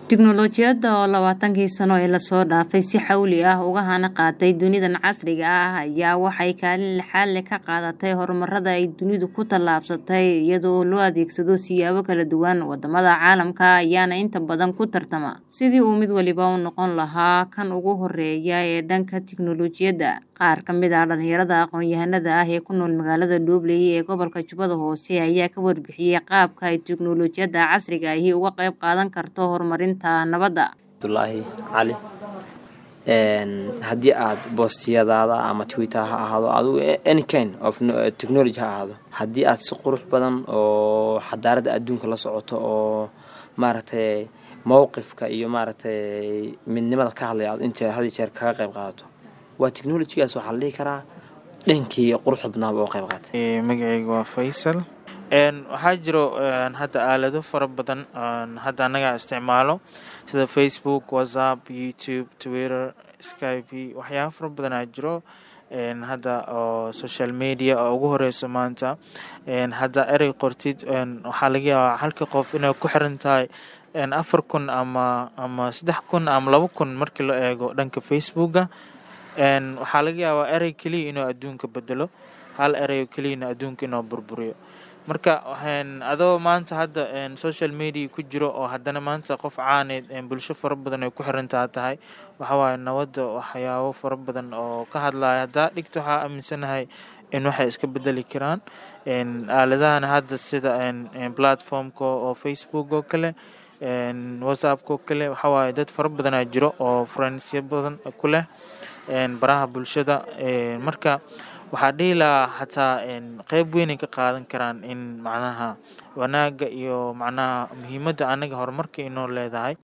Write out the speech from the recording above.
Tiknoolajiyadda oo labaatankii sano ee lasoo dhaafay si xawli ah uga hana qaatay dunidan casriga ah ayaa waxay kaalin lixaad leh ka qaadatay horumarada ay dunidu ku tallaabsatay iyada oo loo adeegsado siyaabo kala duwan. Wadamada caalamka ayaana inta badan ku tartama sidii uu mid waliba u noqon lahaa kan ugu horeeya ee dhanka tiknoolajiyadda. Qaar ka mid ah dhalinyarada aqoon-yahanada ah ee ku nool magaalada Doobley ee gobolka Jubbada Hoose ayaa ka warbixiyay qaabka ay tiknoolajiyadda casriga ahi uga qayb qaadan karto horumarinta nabadda. Abdullaahi Cali haddii aad boostiyadaada ama twitter ha ahaado adigu any kind of technology ha ahaado haddii aad si qurux badan oo xadaarada adduunka la socoto oo maaragtay mowqifka iyo maaragtay midnimada ka hadlaya aad inta had iyo jeer kaga qayb qaadato waa technologygaas waxaa la dhihi karaa dhankii quruxda badnaaba oo qayb qaatay magacayga waa faysal waxaa jiro hadda aalado fara badan hadda annaga isticmaalo sida facebook whatsapp youtube twitter skype waxyaaba fara badanaa jiro hadda oo social media oo ugu horeyso maanta hadda erey qortid waxaa laga yaabaa halka qof inay ku xiran tahay afar kun ama ama saddex kun ama laba kun markii la eego dhanka facebooka waxaa laga yaabaa erey keliya inuu adduunka bedelo hal erey keliyana adduunka inuu burburiyo marka adoo maanta hadda social media ku jiro oo haddana maanta qof caaneed bulsho fara badan ay ku xirantaa tahay waxawaaye nabadda waxyaabo fara badan oo ka hadlaya haddaa dhigto waxaa aaminsanahay in waxay iska bedeli karaan aaladahana hadda sida platformka oo facebook oo kale whatsappka oo kale waxawaaye dad fara badanaa jiro oo friendsya badan ku leh baraha bulshada marka waxaa dhihi lahaa xataa qeyb weynay ka qaadan karaan in macnaha wanaagga iyo macnaha muhiimadda anaga horumarka inoo leedahay